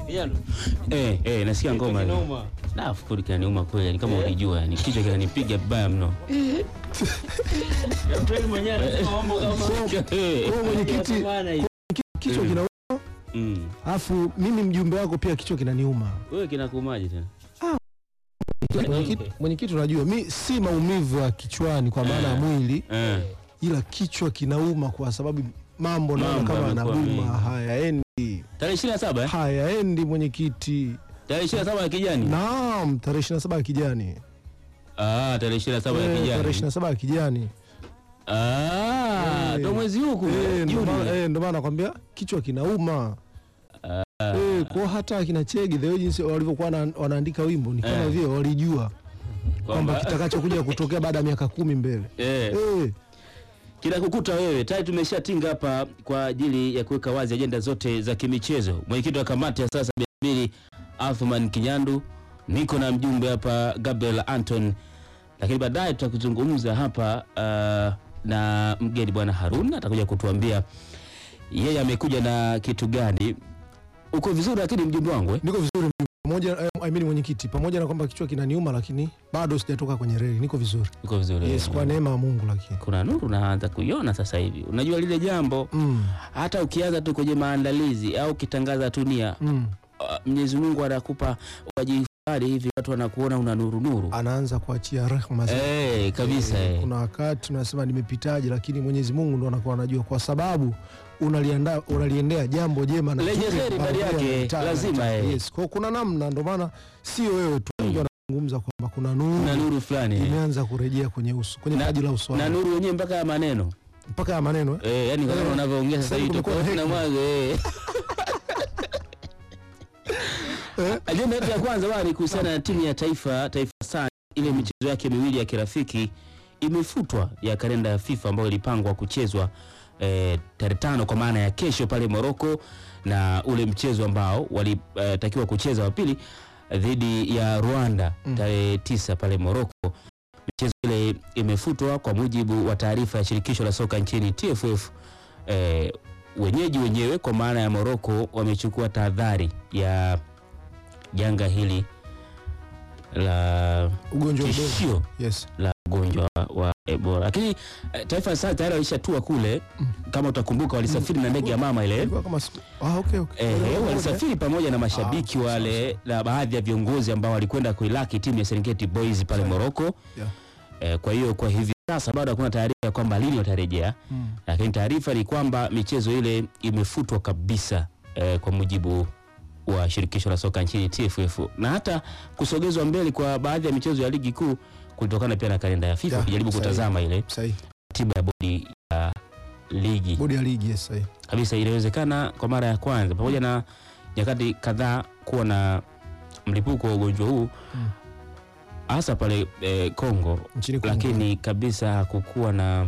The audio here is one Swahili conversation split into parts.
Kijana. Eh, eh, nasikia ngoma. Kinauma. Na fukuri kinaniuma kweli, yani kama ulijua, yani kichwa kinanipiga vibaya mno. April mwenyewe anasema mambo kama Eh, Wewe mwenyekiti, Maana hii. kichwa kinauma, mm. alafu mimi mjumbe wako pia kichwa kinaniuma. Wewe kinakumaje tena? Mwenyekiti- Mwenyekiti, unajua mi si maumivu ya kichwani kwa maana ya mwili, Eh. ila kichwa kinauma kwa sababu mambo naona Mambo kama yamekuwa yanaduma, mengi. hayaendi, Tarehe 27 eh? hayaendi mwenyekiti. Tarehe 27 ya kijani. Naam, tarehe 27 ya kijani, Ah, tarehe 27 ya Eh, tarehe kijani. 27 ya kijani. Ah, Eh. ndo mwezi huu Eh, kule. ndo maana- Juni. eh, ndo maana nakwambia kichwa kinauma. Eh, kwa hata akina Chege the way jinsi walivyokuwa wana- wanaandika wimbo ni kama Eh. vile walijua kwamba Kwamba kitakachokuja kutokea baada ya miaka kumi mbele. eh. Eh, Kinakukuta wewe tayari tumeshatinga hapa kwa ajili ya kuweka wazi ajenda zote za kimichezo. Mwenyekiti wa kamati ya sasa mbili Athman Kinyandu, niko na mjumbe hapa Gabriel Anton, lakini baadaye tutakuzungumza hapa uh, na mgeni bwana Harun atakuja kutuambia yeye amekuja na kitu gani. Uko vizuri lakini mjumbe wangu eh? niko vizuri pamoja eh, I mean mwenyekiti, pamoja na kwamba kichwa kinaniuma, lakini bado sijatoka kwenye reli, niko vizuri. Uko vizuri. Yes, kwa neema ya Mungu lakini Kuna nuru naanza kuiona sasa hivi. Unajua lile jambo mm, hata ukianza tu kwenye maandalizi au ukitangaza tunia mm. Uh, Mwenyezi Mungu anakupa wajihifadhi hivi, watu wanakuona una nuru nuru. anaanza kuachia rehema zake. Eh, kabisa Eh, eh. Kuna wakati unasema nimepitaje, lakini Mwenyezi Mungu ndo anakuwa anajua, kwa sababu unaliandaa unaliendea jambo jema na Lenye zuri heri ambalo ndani pia yake, linataka- lazima, eh. Yes, kwa kuna namna, ndo maana sio wewe tu, wengi wanazungumza kwamba kuna nuru na nuru fulani eh. imeanza kurejea kwenye uso kwenye Na- paji la uso na wako. nuru wenyewe mpaka ya maneno mpaka ya maneno eh? eh, yani kama Eh, unavyoongea sasa sasa hivi kumekuwa tofauti na hekima. mwanzo eh. Ajenda yetu ya kwanza bwana ni kuhusiana na timu ya taifa Taifa Stars, ile michezo yake miwili ya kirafiki imefutwa ya kalenda ya FIFA ambayo ilipangwa kuchezwa eh, tarehe tano kwa maana ya kesho pale Morocco, na ule mchezo ambao walitakiwa kucheza wa pili dhidi ya Rwanda Mm. tarehe tisa pale Morocco. Michezo ile imefutwa kwa mujibu wa taarifa ya shirikisho la soka nchini TFF. Eh, wenyeji wenyewe kwa maana ya Morocco wamechukua tahadhari ya janga hili la ugonjwa wa Ebola. tishio Yes. la ugonjwa wa Ebola, lakini eh, Taifa Stars tayari walishatua kule, kama utakumbuka, walisafiri na ndege ya mama ile Ilikuwa kama siku- ah, okay, okay. Eh, Wale- walisafiri pamoja na mashabiki Ah, wale na baadhi ya viongozi ambao walikwenda kuilaki timu ya Serengeti Boys pale Sawa. Morocco. Yeah. Eh, kwa hiyo kwa hivi sasa bado hakuna taarifa ya kwamba lini watarejea, Mm. lakini taarifa ni kwamba michezo ile imefutwa kabisa eh, kwa mujibu wa shirikisho la soka nchini TFF na hata kusogezwa mbele kwa baadhi ya michezo ya ligi kuu kulitokana pia na kalenda ya FIFA Yeah, kujaribu sahihi. kutazama ile Sahihi. timu ya bodi ya ligi Bodi ya ligi yes, sahihi. kabisa inawezekana kwa mara ya kwanza pamoja na nyakati kadhaa kuwa na mlipuko wa ugonjwa huu Mm. hasa pale eh, Kongo, Nchini Kongo. lakini kabisa hakukuwa na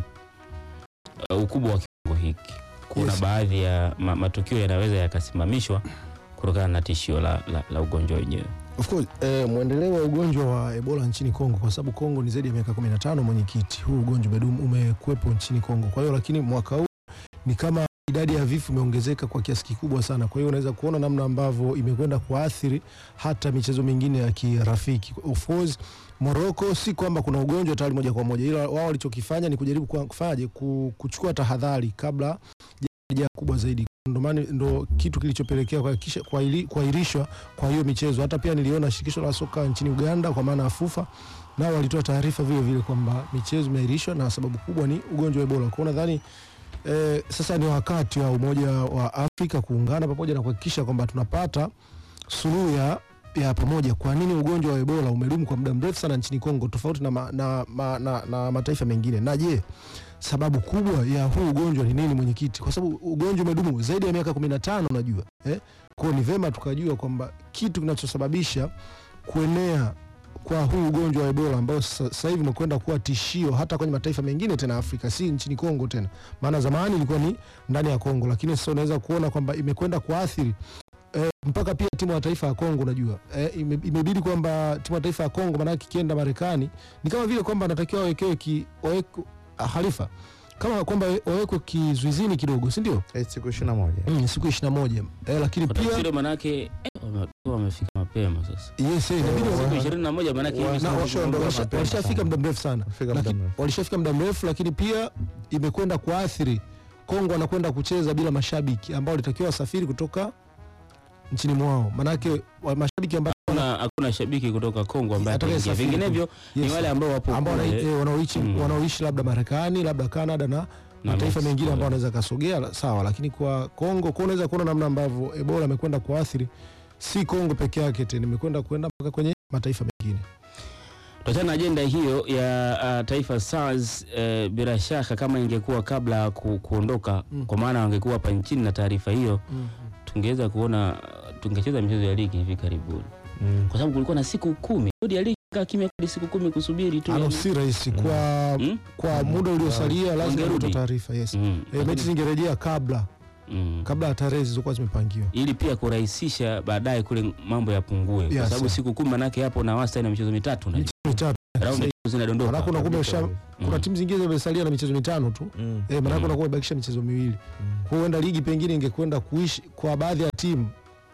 uh, ukubwa wa kiwango hiki. Kuna Yes. baadhi ya ma, matukio yanaweza yakasimamishwa kutokana na tishio la, la, la ugonjwa wenyewe. Of course, eh, mwendeleo wa ugonjwa wa Ebola nchini Kongo kwa sababu Kongo ni zaidi ya miaka 15 mwenyekiti. Huu ugonjwa bedum umekuwepo nchini Kongo. Kwa hiyo lakini mwaka huu ni kama idadi ya vifo imeongezeka kwa kiasi kikubwa sana. Kwa hiyo unaweza kuona namna ambavyo imekwenda kuathiri hata michezo mingine ya kirafiki. Of course, Morocco si kwamba kuna ugonjwa tayari moja kwa moja, ila wao walichokifanya ni kujaribu kwa- kufanyaje ku- kuchukua tahadhari kabla janga kubwa zaidi. Ndo maana ndo kitu kilichopelekea kuhakikisha kuahili- kuahirishwa kwa hiyo michezo. Hata pia niliona shirikisho la soka nchini Uganda kwa maana ya FUFA nao walitoa taarifa vile vile kwamba michezo imeahirishwa na sababu kubwa ni ugonjwa wa Ebola. Kwa hiyo nadhani eh, sasa ni wakati wa Umoja wa Afrika kuungana pamoja na kuhakikisha kwamba tunapata suluhu ya ya pamoja. Kwa nini ugonjwa wa Ebola umedumu kwa muda mrefu sana nchini Kongo tofauti na, ma, na, ma, na, na mataifa mengine? Na je, sababu kubwa ya huu ugonjwa ni nini mwenyekiti? Kwa sababu ugonjwa umedumu zaidi ya miaka 15 unajua eh? Kwa hiyo ni vema tukajua kwamba kitu kinachosababisha kuenea kwa huu ugonjwa wa Ebola ambao sa- sasa hivi umekwenda kuwa tishio hata kwenye mataifa mengine tena Afrika, si nchini Kongo tena. Maana zamani ilikuwa ni ndani ya Kongo, lakini sasa unaweza kuona kwamba imekwenda kuathiri eh, mpaka pia timu ya taifa ya Kongo unajua eh, ime, imebidi kwamba timu ya taifa ya Kongo maanake ikienda Marekani ni kama vile kwamba anatakiwa wawekewe ki wawekwe ah, halifa kama kwamba wawekwe kizuizini kidogo, si ndio? Eh, siku ishirini na moja Mm, siku 21 eh, lakini Kwa pia tafsiri manake eh, Wame- wamefika mapema sasa yes, eh, inabidi wa- siku ishirini na moja maanake hivi na sasa wa- washa- mapema walishafika sana. muda mrefu sana Wamefika muda Lakini- mrefu. walishafika muda mrefu lakini pia imekwenda kuathiri Kongo anakwenda kucheza bila mashabiki ambao walitakiwa wasafiri kutoka nchini mwao manake wa- mashabiki ambao hakuna hakuna shabiki kutoka Kongo ambaye Atakaye ataingia. safiri. Vinginevyo ni Yes. wale ambao wapo ambao wana- kule eh, wanaoishi Mm. wanaoishi labda Marekani labda Canada na na mataifa Mexico. mengine ambao wanaweza kasogea la- sawa, lakini kwa Kongo kwa unaweza kuona namna ambavyo Ebola imekwenda kuathiri si Kongo peke yake tena, imekwenda kwenda mpaka kwenye mataifa mengine. Tuachana na ajenda hiyo ya uh, Taifa Stars uh, bila shaka kama ingekuwa kabla ya ku, kuondoka Mm. kwa maana wangekuwa hapa nchini na taarifa hiyo tungeweza kuona uh, tungecheza michezo ya ligi hivi karibuni, Mm. kwa sababu kulikuwa na siku kumi. Bodi ya ligi kaa kimya hadi siku kumi kusubiri tu. Ano yani. si rahisi kwa Mm? kwa muda uliosalia, lazima Wangerudi. kutoa taarifa yes. Mm. E, mechi zingerejea kabla Mm. kabla ya tarehe zilizokuwa zimepangiwa. ili pia kurahisisha baadaye kule mambo yapungue, kwa Yes, sababu sir. siku kumi manake hapo na wastani na michezo mitatu na Michezo mitatu. raundi zinadondoka. Manake unakuwa umesha kuna Mm. timu zingine zimesalia na michezo mitano tu. Mm. Eh, manake Mm. unakuwa umebakisha michezo miwili. Mm. Kwa hiyo huenda ligi pengine ingekwenda kuishi kwa baadhi ya timu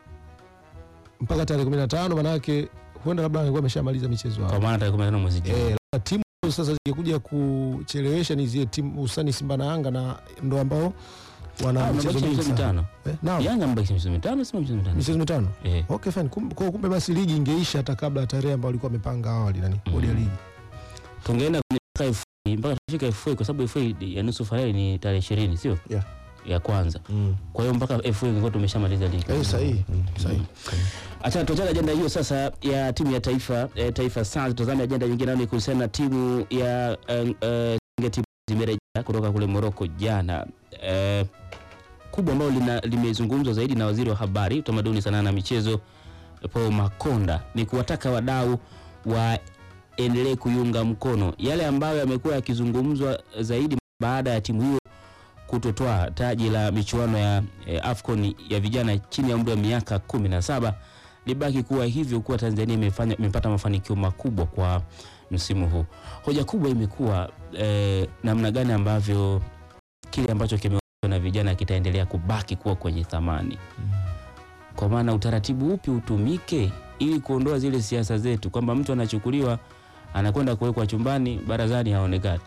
mpaka tarehe 15 manake huenda labda angekuwa ameshamaliza michezo Kwa hapo. maana tarehe 15 mwezi Juni. Eh, labda timu ambazo sasa zingekuja kuchelewesha ni zile timu hususani Simba na Yanga na ndo ambao wana Ah, michezo wamebakisha mingi michezo sana. mitano. Eh, naam, Yanga amebakisha michezo mitano, sema michezo mitano. michezo mitano. Eh. Okay fine. Kum- Kwa kumbe basi ligi ingeisha hata kabla ya tarehe ambayo walikuwa wamepanga awali nani bodi ya Mm. ligi. tungeenda kwenye mpaka FA mpaka tufika FA kwa sababu FA ya nusu fainali ni tarehe 20 sio? Yeah. Ya kwanza. Mm. Kwa hiyo mpaka FA ingekuwa tumeshamaliza ligi. Eh, sahihi. Sahihi. Acha tuachane ajenda hiyo sasa ya timu ya taifa eh, Taifa Stars. Tazame ajenda nyingine nayo ni kuhusiana na timu ya eh, eh, Serengeti zimerejea kutoka kule Morocco jana. Eh, kubwa ambalo lina- limezungumzwa zaidi na waziri wa habari, utamaduni, sanaa na michezo Paul Makonda ni kuwataka wadau waendelee kuiunga mkono yale ambayo yamekuwa yakizungumzwa zaidi baada ya timu hiyo kutotoa taji la michuano ya eh, AFCON ya vijana chini ya umri wa miaka kumi na saba libaki kuwa hivyo kuwa Tanzania imefanya imepata mafanikio makubwa kwa msimu huu. Hoja kubwa imekuwa eh, namna gani ambavyo kile ambacho kimeonyeshwa na vijana kitaendelea kubaki kuwa kwenye thamani, kwa maana utaratibu upi utumike ili kuondoa zile siasa zetu kwamba mtu anachukuliwa anakwenda kuwekwa chumbani, barazani haonekani.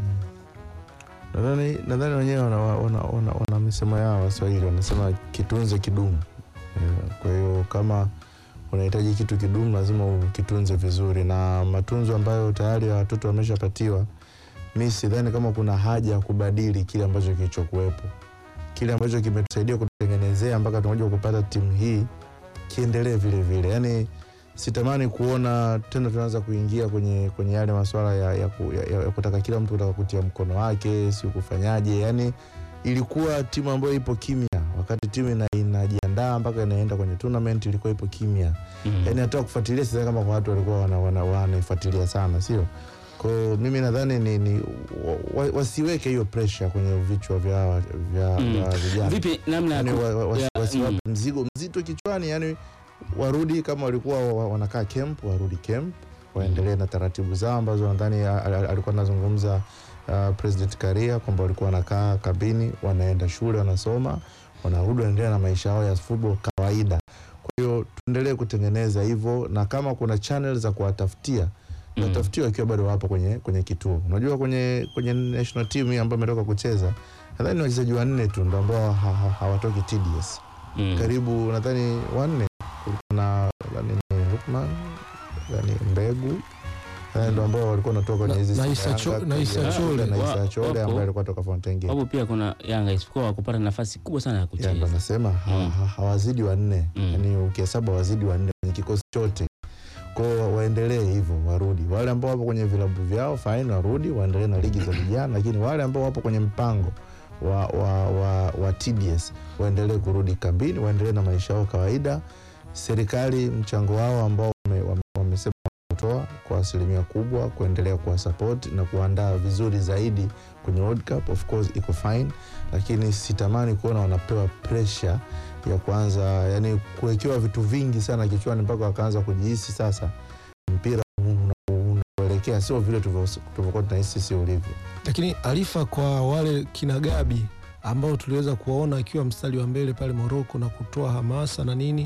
Nadhani nadhani wenyewe wana, wana, wana, wana misemo yao Waswahili wanasema kitunze kidumu. Eh, Kwa hiyo kama unahitaji kitu kidumu lazima ukitunze vizuri, na matunzo ambayo tayari ya watoto wameshapatiwa, mi sidhani kama kuna haja ya kubadili kile ambacho kilichokuwepo, kile ambacho kimetusaidia kutengenezea mpaka tunakuja kupata timu hii kiendelee vile vile. Yani sitamani kuona tena tunaanza kuingia kwenye kwenye yale masuala ya, ya, ku- ya, ya kutaka kila mtu kutaka kutia mkono wake, si kufanyaje. Yani ilikuwa timu ambayo ipo kimya wakati timu ina, inajiandaa mpaka inaenda kwenye tournament, ilikuwa ipo kimya Mm. yani hata kufuatilia sidhani kama kwa watu walikuwa wana- wana- wanaifuatilia sana, sio? Kwa hiyo mimi nadhani ni, ni wa, wa, wasiweke hiyo pressure kwenye vichwa vya vya, Mm. vya vijana Vipi namna ya yani, ku- wa, wa, wasi- ya- wasiwape mm. mzigo mzito kichwani, yani warudi kama walikuwa wa- wa- wanakaa camp, warudi camp waendelee na taratibu zao ambazo nadhani a- a- alikuwa anazungumza uh, President Karia kwamba walikuwa wanakaa kabini, wanaenda shule, wanasoma, wanarudi, wanaendelea na maisha yao ya football kawaida. Kwa hiyo tuendelee kutengeneza hivyo, na kama kuna channel za kuwatafutia Mm. natafutiwa wakiwa bado wapo kwenye, kwenye kituo. Unajua kwenye, kwenye national team hii ambayo ametoka kucheza nadhani ni wachezaji wanne tu ndo ambao ha, ha, hawatoki TDS Mm. karibu nadhani wanne kulikuwa na nadhani ni Lukman nadhani Mbegu nadhani ndo ambao walikuwa wanatoka kwenye Na- hizi na Simba Isa Yanga, Cho- na Isa Yanga, Chole. na Isa Wa- Chole wapo. ambaye alikuwa toka Fountain Gate Wapo pia kuna Yanga isipokuwa kupata nafasi kubwa sana ya Ya, ndo kucheza. nasema ha- Mm. ha- hawazidi wanne Mm. yani ukihesabu hawazidi wanne kwenye kikosi chote kwao waendelee hivyo warudi wale ambao wapo kwenye vilabu vyao fine warudi waendelee na ligi za vijana lakini wale ambao wapo kwenye mpango wa, wa, wa, wa TDS waendelee kurudi kambini waendelee na maisha yao kawaida serikali mchango wao ambao wame- wame- wamesema kutoa kwa asilimia kubwa kuendelea kuwa support na kuandaa vizuri zaidi kwenye World Cup of course iko fine lakini sitamani kuona wanapewa pressure ya kuanza yani kuwekewa vitu vingi sana kichwani mpaka wakaanza kujihisi sasa mpira una- unaelekea sio vile tulivyo- tulivyokuwa tunahisi sio ulivyo Lakini Alifa, kwa wale kina Gabi ambao tuliweza kuwaona akiwa mstari wa mbele pale Moroko na kutoa hamasa na nini,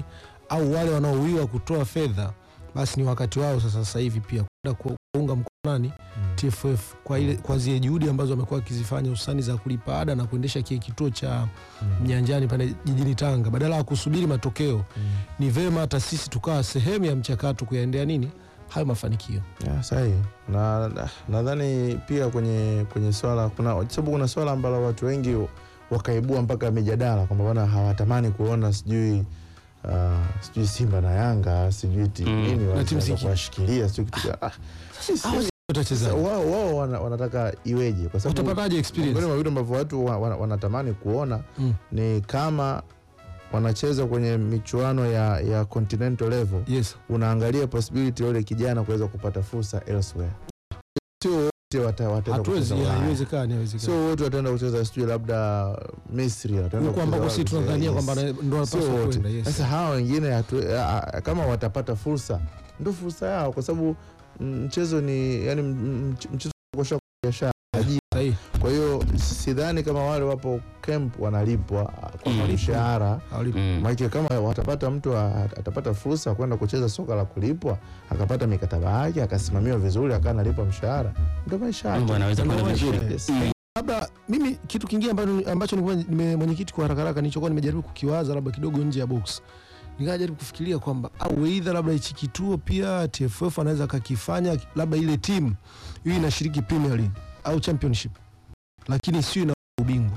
au wale wanaowiwa kutoa fedha, basi ni wakati wao sasa sasa hivi pia kwenda ku- kuunga mkono nani TFF kwa ile kwa zile juhudi ambazo wamekuwa wakizifanya hususani za kulipa ada na kuendesha kile kituo cha Mnyanjani pale jijini Tanga, badala ya kusubiri matokeo, ni vema hata sisi tukawa sehemu ya mchakato kuyaendea nini hayo mafanikio. Ya, sahi na na- nadhani pia kwenye kwenye swala kuna kwa sababu kuna swala ambalo watu wengi wakaibua mpaka mijadala kwamba bwana hawatamani kuona sijui uh, sijui Simba na Yanga sijui ti- Mm. nini Na timu wanaweza ziki. kuwashikilia sijui kitu ga- ah, sisi- Hao sasa Watachezaji wao wao wana- wanataka iweje kwa sababu watapataje miongoni experience? mwa vitu ambavyo watu wa- wa- wanatamani kuona Mm. ni kama wanacheza kwenye michuano ya, ya continental level Yes. unaangalia possibility ya yule kijana kuweza kupata fursa elsewhere. Sio wote wata- wataenda Hatuwezi, kucheza Ulaya. haiwezekani, haiwezekani. Sio wote wataenda kucheza sijui labda Misri, wataenda Huko kucheza ambako wapi, sisi tunadhania yes. kwamba ndo Sio wanapaswa wote. kwenda. Yes. Sasa hawa wengine hatu- a- a- kama watapata fursa ndo fursa yao, kwa sababu mm, mchezo ni yani, m- m- mchezo ukosha biashara ajira. Sahihi. Kwa hiyo sidhani kama wale wapo camp wanalipwa kwa Mm. mshahara Hawalipi. Mm. Maana kama watapata mtu a- atapata fursa ya kwenda kucheza soka la kulipwa, akapata mikataba yake, akasimamiwa vizuri, akawa analipwa mshahara, ndio maisha Mambo yake. yanaweza Ndio kwenda maisha vizuri. Yes. Mm. labda mimi kitu kingine ambacho, ambacho nilikuwa nime- mwenyekiti kwa haraka haraka nilichokuwa nimejaribu kukiwaza labda kidogo nje ya box nikajaribu kufikiria kwamba au eidha labda hichi kituo pia TFF anaweza akakifanya labda ile timu hiyo inashiriki Premier League au Championship lakini sio ina ubingwa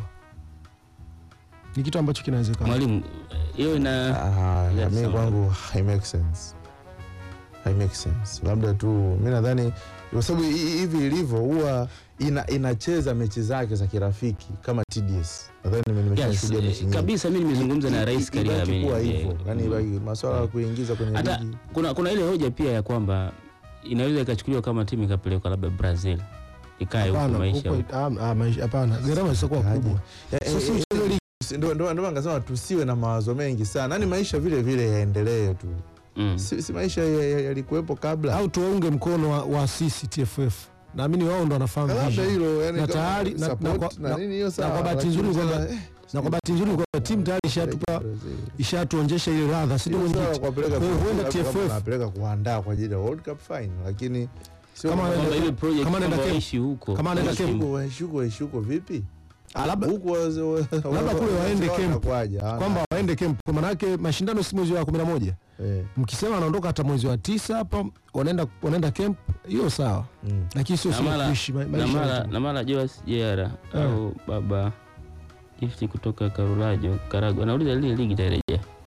ni kitu ambacho kinawezekana Mwalimu, hiyo ina Ah, Yes, mi sawa. kwangu hai make sense, hai make sense. Labda tu mi nadhani kwa sababu hi- hi- hivi ilivyo huwa ina, inacheza mechi zake za kirafiki kama TDS. Nadhani nime- yes, nimeshashuhudia mechi nyingi. kabisa. Mimi nimezungumza na I- Rais i- ibaki Karia kuwa Amini. hivyo, yani ibaki masuala ya kuingiza kwenye Hata- ligi kuna, kuna ile hoja pia ya kwamba inaweza ikachukuliwa kama timu ikapelekwa labda Brazil ikae huko Hapana, maisha huko- huko. ah, ah, maisha- hapana gharama zitakuwa Kaje. kubwa Eh, So, eh, si eh, mchezo ligi. Ndio ndio ndio ngasema tusiwe na mawazo mengi sana, yani maisha vile vile yaendelee tu, Mm. si, si maisha ya- ya- yalikuwepo kabla. au tuwaunge mkono wa, wa sisi TFF naamini wao ndo wanafahamu labda vision. hilo yani Na kama tayari- na- support na kwa- na nini hiyo sawa, kwa bahati lakini nzuri sasa, kwamba- eh, na kwa bahati nzuri kwamba timu tayari ishatupa Brazil. ishatuonyesha ile radha si ndio Hilo sawa mwenyekiti? kuwapeleka Kwa hiyo Brazil, huenda labda kama TFF wanapeleka kuandaa kwa ajili ya World Cup final, lakini sio Kama kwamba- Kwamba ile project kama anaenda kwamba Cape- waishi huko. kama anaenda Waishi Cape- huko. huko waishuko waishuko vipi Ah, labda huku waze- wa- Labda kule waende wa- camp. wanakwaje? Hawana- kwamba waende camp kwa manake mashindano si mwezi wa kumi na moja eh, mkisema anaondoka hata mwezi wa tisa hapa wanaenda wanaenda camp hiyo sawa mm. lakini sio Na sio mara- kuishi ma- na maisha mara yetu. na mara Joas Jera Eh. au baba Gifti kutoka Karulajo Karago anauliza lile ligi itarejea.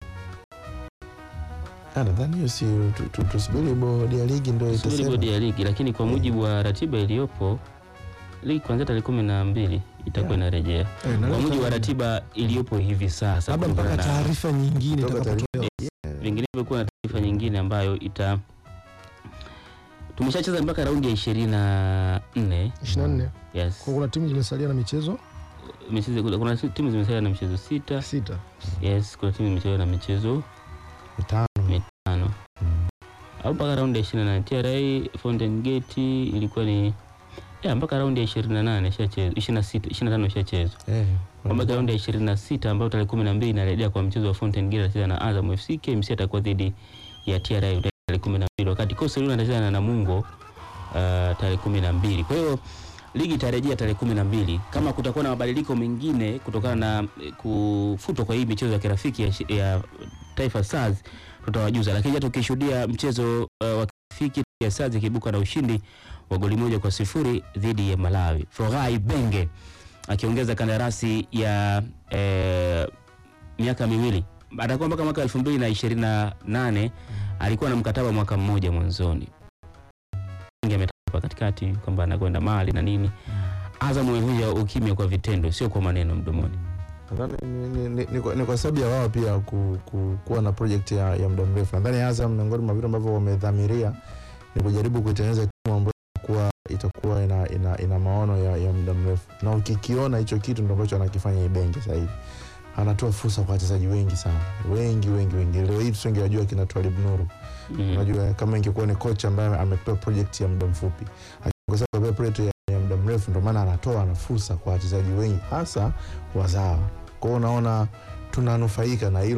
Ah, nadhani hiyo si tu- tu- tusubiri bodi ya ligi ndio Subiri itasema bodi ya ligi, lakini kwa mujibu wa ratiba iliyopo ligi kuanzia tarehe kumi na mbili itakuwa Yeah. inarejea Eh, na kwa leo mujibu wa tarehe- ratiba iliyopo hivi sasa, labda mpaka kulingana na- taarifa nyingine Kutoka itakapotolewa vinginevyo kuwa na taarifa nyingine ambayo ita tumeshacheza mpaka raundi ya ishirini na nne 24 yes. kwa kuna timu zimesalia na michezo Michezo- kuna- kuna timu zimesalia na michezo sita sita yes, kuna timu zimesalia na michezo mitano mitano Mm. au mpaka raundi ya ishirini na nane TRA Fountain Gate ilikuwa ni ya mpaka raundi ya ishirini na nane ishachezwa ishirini na sita ishirini na tano ishachezwa Eh, mpaka raundi ya ishirini na sita ambayo tarehe kumi na mbili inarejea kwa mchezo wa Fountain Gate atacheza na Azam FC. KMC atakuwa dhidi ya TRA tarehe kumi na mbili wakati Coastal Union atacheza na Namungo uh, tarehe kumi na mbili kwa hiyo ligi itarejea tarehe kumi na mbili kama kutakuwa na mabadiliko mengine kutokana na eh, kufutwa kwa hii michezo ya kirafiki ya, shi- ya Taifa Stars tutawajuza, lakini hata ukishuhudia mchezo uh, wa kirafiki ya Stars ikibuka na ushindi wa goli moja kwa sifuri dhidi ya Malawi. Forai Benge akiongeza kandarasi ya eh, miaka miwili atakuwa mpaka mwaka elfu mbili na ishirini na nane alikuwa na mkataba mwaka mmoja mwanzoni Benge ametaja hapa katikati kwamba anakwenda mali na nini Azam amevunja ukimya kwa vitendo sio kwa maneno mdomoni nadhani ni, ni, ni, ni, kwa- ni kwa sababu ya wao pia ku, ku, kuwa na project ya, ya muda mrefu. Nadhani Azam miongoni mwa vitu ambavyo wamedhamiria ni kujaribu kuitengeneza timu ambayo itakuwa itakuwa ina, ina, ina maono ya, ya muda mrefu, na ukikiona hicho kitu ndio ambacho anakifanya Ibenge sasa hivi anatoa fursa kwa wachezaji wengi sana, wengi wengi wengi. Leo hii tusingewajua kina Twalib Nuru mm. Unajua, kama ingekuwa ni kocha ambaye amepewa project ya muda mfupi, akiongeza kupewa project ya, ya muda mrefu, ndio maana anatoa na fursa kwa wachezaji wengi, hasa wazawa. Kwa hiyo unaona tunanufaika na hilo,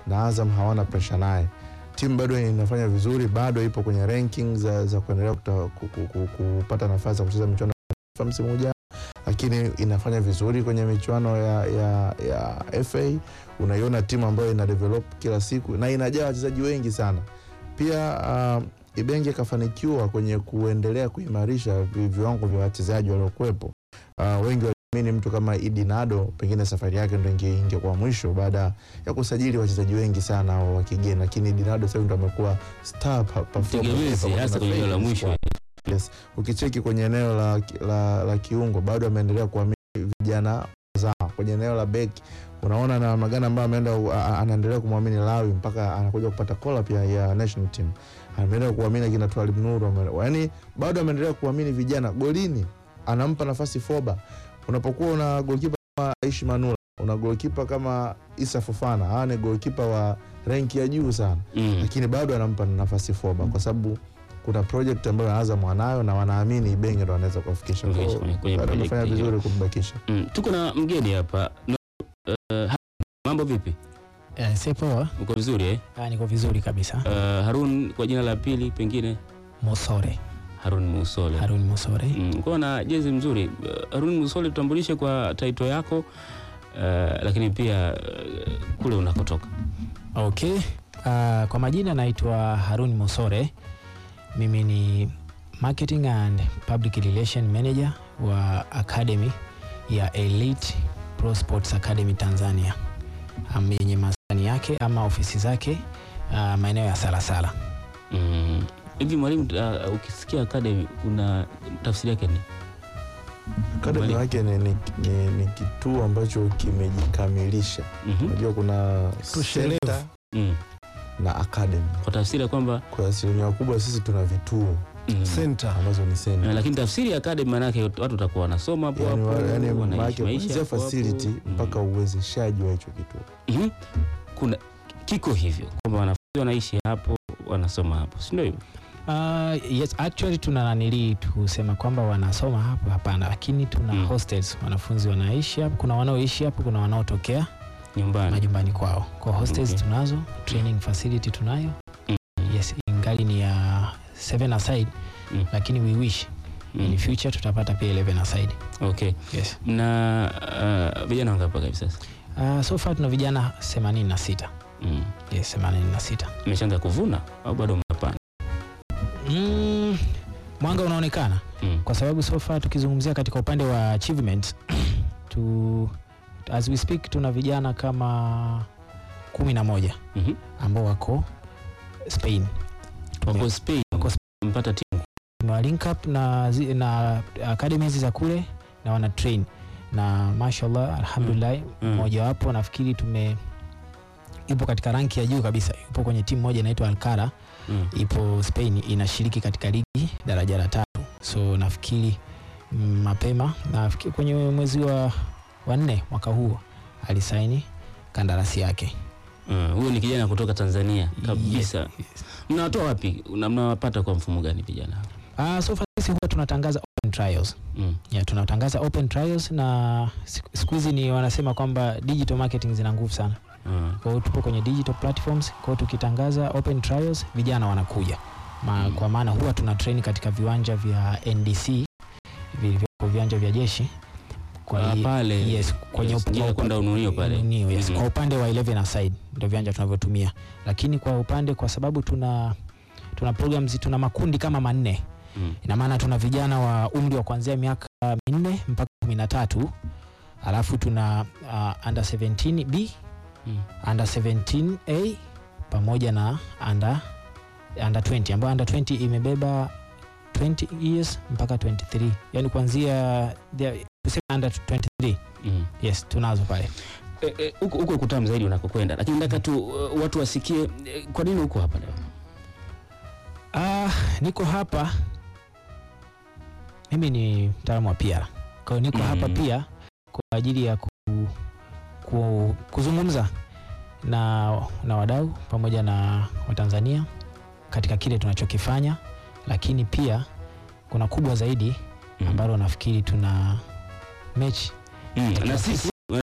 na Azam hawana presha naye. Timu bado inafanya vizuri, bado ipo kwenye ranking za, za kuendelea kuta- ku- ku- ku- kupata nafasi ya kucheza michuano ya FIFA msimu ujao, lakini inafanya vizuri kwenye michuano ya, ya, ya FA. Unaiona timu ambayo ina develop kila siku na inajaa wachezaji wengi sana. Pia uh, Ibenge kafanikiwa kwenye kuendelea kuimarisha vi- viwango vya wachezaji waliokuwepo. Uh, wengi waliamini mtu kama Idi Nado pengine safari yake ndo inge- ingekuwa mwisho baada ya kusajili wachezaji wengi sana wa wa kigeni, lakini Idi Nado sasa hivi ndo amekuwa star pa- performer tegemezi pamoja hasa na kwenye eneo la Felix mwisho. kwa- Yes. Ukicheki kwenye eneo la, la, la kiungo bado ameendelea kuamini vijana zao. Kwenye eneo la beki unaona na magana ambayo ameenda a- a- anaendelea kumwamini Lawi mpaka anakuja kupata kola pia ya national team. Ameendelea kuamini kina Twalib Nuru, ame- yaani bado ameendelea kuamini vijana. Golini anampa nafasi Foba. Unapokuwa una goalkeeper kama Aishi Manula, una goalkeeper kama Isa Fofana, hawa ni goalkeeper wa renki ya juu sana Mm. lakini bado anampa nafasi Foba kwa sababu kuna project ambayo Azam wanayo na wanaamini Ibenge ndo anaweza kuwafikisha. Kwa hiyo, Kwenye- kwenye bado project amefanya hiyo. vizuri kumbakisha. Mm. Tuko na mgeni hapa no, uh, mambo vipi? Eh, si poa. Uko vizuri eh? Ah, niko vizuri kabisa. Uh, Harun kwa jina la pili pengine Mosore. Harun Musole. Harun Mosore. Mm, kwa na jezi mzuri. Uh, Harun Musole, tutambulishe kwa title yako uh, lakini pia uh, kule unakotoka. Okay. Ah, kwa majina naitwa Harun Mosore. Mimi ni Marketing and Public Relation Manager wa Academy ya Elite Pro Sports Academy Tanzania am- yenye maskani yake ama ofisi zake ah, maeneo ya Salasala. Mm. Hivi mwalimu, uh, ukisikia academy kuna tafsiri yake ni Academy Mwalimu. yake ni, ni, ni, ni kituo ambacho kimejikamilisha. Mhm. Unajua kuna Tushelevu. center mm. na academy. kwa tafsiri ya kwamba Kwa asilimia kubwa sisi tuna vituo mm. Center. ambazo ni Eh, center. lakini tafsiri ya academy maanake watu watakuwa wanasoma hapo Yani, hapo, wa- yani wanaishi maanake maisha kuanzia hapo hapo. facility Mm. mpaka uwezeshaji wa hicho kituo. Mhm. kuna kiko hivyo kwamba wanafunzi wanaishi hapo wanasoma hapo, si ndio hivyo? Uh, yes, actually tuna nanili tusema kwamba wanasoma hapo, hapana, lakini tuna Mm. hostels, wanafunzi wanaishi hapo. Kuna wanaoishi hapo, kuna wanaotokea Nyumbani. majumbani kwao. Kwa hostels Okay. tunazo, training facility tunayo. Mm. Yes, ingali ni ya 7 aside Mm. lakini we wish in Mm. future tutapata pia 11 aside. Okay. Yes. Na uh, vijana wangapi mpaka hivi sasa? Uh, so far tuna vijana 86. Mm. Yes, 86. Mmeshaanza kuvuna au bado mnapanda? Mm, mwanga unaonekana Mm. kwa sababu so far tukizungumzia katika upande wa achievements tu, as we speak tuna vijana kama kumi na moja Mhm. ambao wako Spain. Wako Spain. Wako Mpata timu. Tumewa link up na, zi- na academies za kule na wana train na mashallah alhamdulillah Mm. mmojawapo nafikiri tume yupo katika ranki ya juu kabisa, yupo kwenye timu moja inaitwa Alcara Mm. ipo Spain inashiriki katika ligi daraja la tatu, so nafikiri mm, mapema nafikiri kwenye mwezi wa wa nne mwaka huu alisaini kandarasi yake Mm. Huyo ni kijana kutoka Tanzania kabisa. Yes, yes. Mnawatoa wapi? Na mnawapata kwa mfumo gani vijana hao? Ah, so far sisi huwa tunatangaza open trials. Mm. Yeah, tunatangaza open trials na siku siku hizi ni wanasema kwamba digital marketing zina nguvu sana. Mm. Kwa hiyo tupo kwenye digital platforms, kwa hiyo tukitangaza open trials vijana wanakuja. Ma, Mm. kwa maana huwa tuna train katika viwanja vya NDC vilivyopo viwanja vya jeshi. Kwa Ah, hiyo- pale. yes, kwenye Yes, up- njia ya kwenda Ununio pale. Ununio, yes. Mhm. Kwa upande wa 11 aside ndio viwanja tunavyotumia, lakini kwa upande kwa sababu tuna tuna programs tuna makundi kama manne Mm. ina maana tuna vijana wa umri wa kuanzia miaka minne mpaka kumi na tatu alafu tuna uh, under 17 B Mm. under 17 A pamoja na under, under 20 ambayo under 20 imebeba 20 years mpaka 23 yani kuanzia the- tuseme under 23 Mm. yes tunazo pale Eh, eh, huko huko kutamu zaidi unakokwenda, lakini nataka tu uh, watu wasikie eh, kwa nini uko hapa leo. Ah, niko hapa mimi ni mtaalamu wa PR. Kwa hiyo niko Mm. hapa pia kwa ajili ya ku, ku, kuzungumza na, na wadau pamoja na Watanzania katika kile tunachokifanya, lakini pia kuna kubwa zaidi Mm. ambalo nafikiri tuna mechi Mm. Na sisi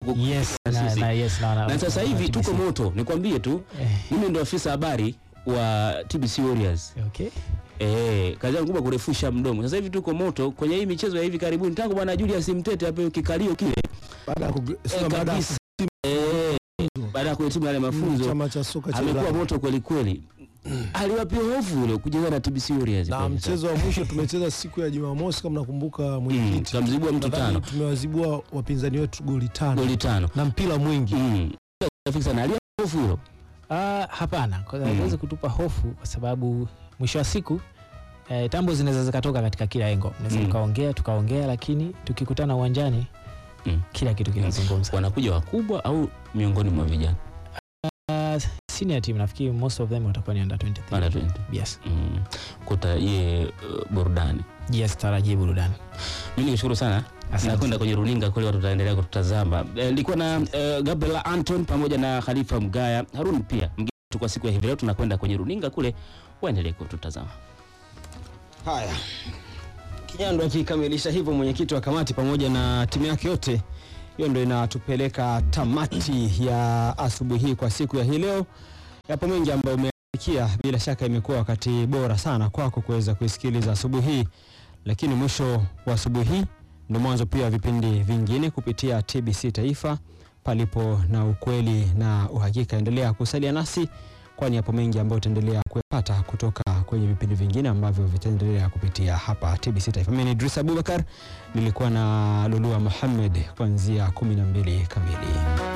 Yes, na na, sisi. na, yes, na, na, na sasa hivi TBC. tuko moto, nikwambie tu, Eh, mimi ndo afisa habari wa TBC Warriors. okay. Eh, kazi yangu kubwa kurefusha mdomo. Sasa hivi tuko moto kwenye hii michezo ya hivi karibuni, tangu bwana Julius Mtete hapo kikalio kile baada ya kug- eh, sema baada ya kabisa eh, baada ya kuhitimu yale mafunzo chama cha soka cha amekuwa Ulaya. moto kweli kweli. Aliwapia hofu ule kucheza na TBC Warriors. na kweli mchezo wa mwisho tumecheza siku ya Jumamosi kama nakumbuka Mm, mwenyekiti, kamzibua mtu Nadhani tano tumewazibua wapinzani wetu goli tano goli tano. na mpira mwingi. Mm. Rafiki sana alia hofu hilo. Ah, hapana, kwa Mm. sababu haiwezi kutupa hofu kwa sababu mwisho wa siku eh, tambo zinaweza zikatoka katika kila engo, naweza Mm. tukaongea tukaongea, lakini tukikutana uwanjani Mm. kila kitu kinazungumza. Wanakuja wakubwa au miongoni mwa vijana Ah, senior team nafikiri most of them watakuwa ni under 23. Under 20. Yes. mm. kuta ye uh, burudani. Yes, tarajie burudani. Mimi nikushukuru sana. Asante. nakwenda kwenye runinga kule watu wataendelea kututazama. Eh, Nilikuwa na eh, Gabriel Anton pamoja na Khalifa Mgaya Harun pia mgeni wetu kwa siku ya hivi leo. Tunakwenda kwenye runinga kule, waendelee kututazama. Haya, Kinyando akikamilisha hivyo, mwenyekiti wa kamati pamoja na timu yake yote, hiyo ndio inatupeleka tamati ya asubuhi hii kwa siku ya hii leo. Yapo mengi ambayo umeasikia, bila shaka imekuwa wakati bora sana kwako kuweza kuisikiliza asubuhi hii, lakini mwisho wa asubuhi hii ndio mwanzo pia wa vipindi vingine kupitia TBC Taifa, palipo na ukweli na uhakika. Endelea kusalia nasi kwani yapo mengi ambayo utaendelea kuyapata kutoka kwenye vipindi vingine ambavyo vitaendelea kupitia hapa TBC Taifa. Mimi ni Idris Abubakar, nilikuwa na Lulua Muhammad kuanzia 12 kamili.